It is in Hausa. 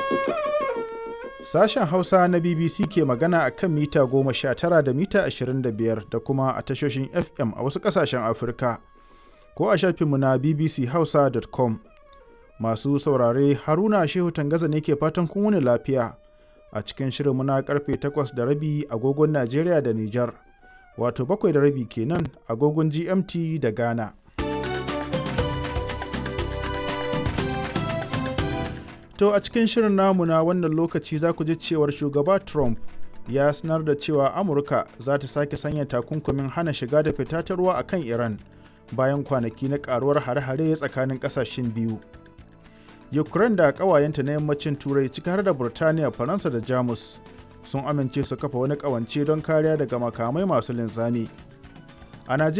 Sashen Hausa na BBC ke magana a kan mita 19 da mita 25 da kuma a tashoshin FM a wasu ƙasashen Afirka, ko a shafinmu na bbchausa.com. Masu saurare Haruna Shehu Tangaza ne ke fatan kun wuni lafiya a cikin shirinmu na karfe 8 da rabi agogon Najeriya da Nijar, wato bakwai da rabi kenan agogon GMT da Ghana. To a cikin shirin namu na wannan lokaci za ku ji cewar shugaba Trump ya sanar da cewa Amurka za ta sake sanya takunkumin hana shiga da fita ta ruwa a kan Iran bayan kwanaki na karuwar hare-hare tsakanin kasashen biyu. Ukraine da ƙawayenta na yammacin Turai ciki har da Burtaniya, Faransa da Jamus sun amince su kafa wani ƙawance don kariya daga makamai masu linzami. A